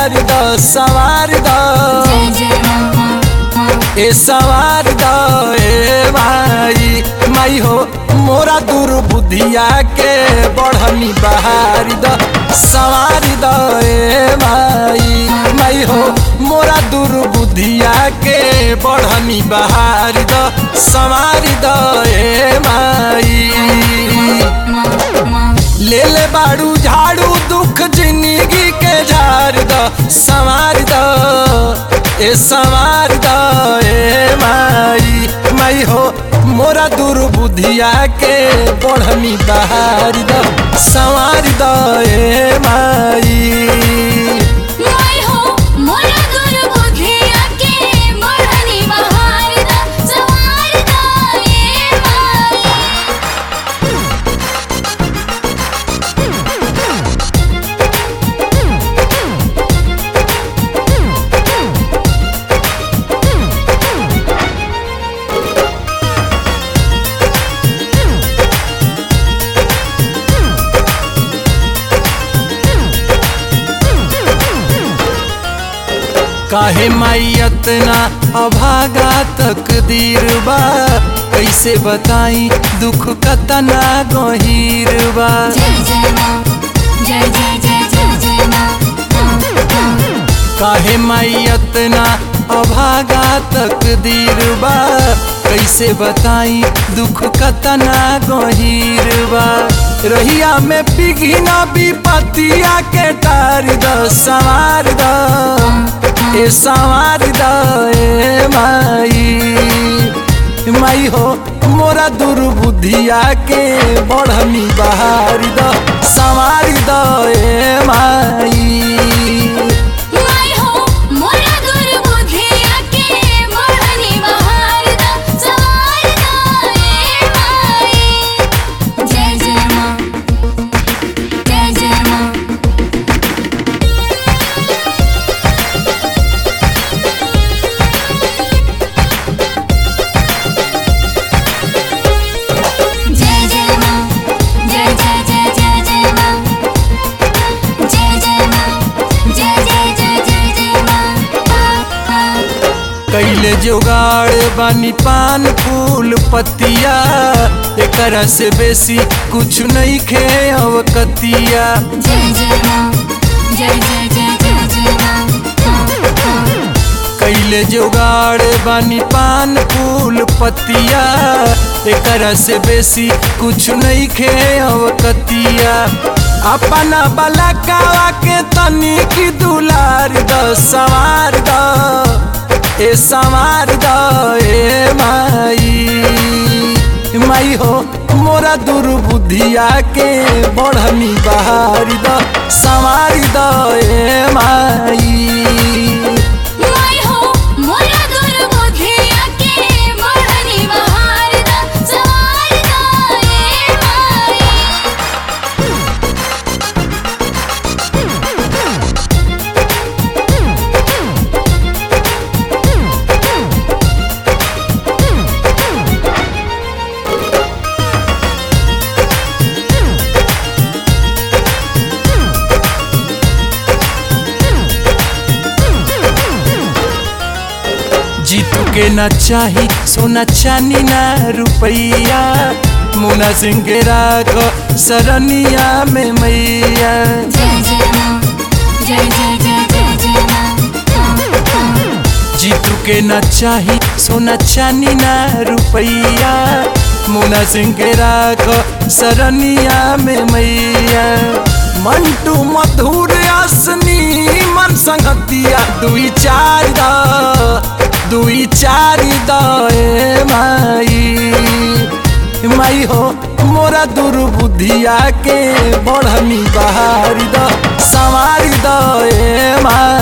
सवार द सवार द जय जय माँ माँ माँ ए सवार द ए माई माई हो मोरा दुर्बुद्धिया के बढ़नी बहारी द सवार द ए माई माई हो मोरा दुर्बुद्धिया के बढ़नी बहारी द सवार द ए माई माँ माँ ले ले बाड़ू झाड़ू दुख जिंदगी के झाड़ द संवार द ए संवार द ए माई माई हो मोरा दुर्बुद्धिया के बढ़नी बहार द संवार द ए माई माई हो मोरा दुर्बुद्धिया के मोरनी बहार दा सवार दा ए माई काहे माइयत ना अभागा तकदीर बा कैसे बताई दुख कतना गहीर बा जय जय माँ जय जय जय जय जय माँ माँ माँ काहे माइयत ना अभागा तकदीर बा कैसे बताई दुख कतना गहीर बा रहिया में पिघी ना विपतिया के टार द सवार द ए सवार द ए माई माई हो मोरा दुर्बुद्धिया के बढ़नी बहार द सवार द ए माई माई हो मोरा दुर्बुद्धिया के मोरनी बहार दा सवार दा ए माई जय जय माँ जय जय माँ जय जय माँ जय जय जय जय जय माँ जय जय माँ जय जय जय जय जय माँ माँ कैले जोगाड़ बानी पान फूल पतिया एकरा से बेसी कुछ नहीं खे अवकतिया जय जय माँ जय जय जय जय जय माँ माँ माँ कैले जोगाड़ बानी पान फूल पतिया एकरा से बेसी कुछ नहीं खे अवकतिया अपना बलकावा के तनी की दुलार द सवार द ए सवार द ए माई माई हो मोरा दुर्बुद्धिया के बढ़नी बहारी द सवारी द ए माई माई हो मोरा दुर्बुद्धिया के मोरनी बहार दा सवार दा ए माई जीतू के न चाही सोना चानी ना रुपैया मुना सिंह के राख सरनिया में मैया जय जय माँ जय जय जय जय जय माँ माँ माँ जीतू के न चाही सोना चानी ना रुपैया मुना सिंह के राख सरनिया में मैया मंटू मधुर असनी मन संगतिया दुई चार द दुई चार द ए माई माई हो मोरा दुर्बुद्धिया के बढ़नी बहारी द सवारी द ए माई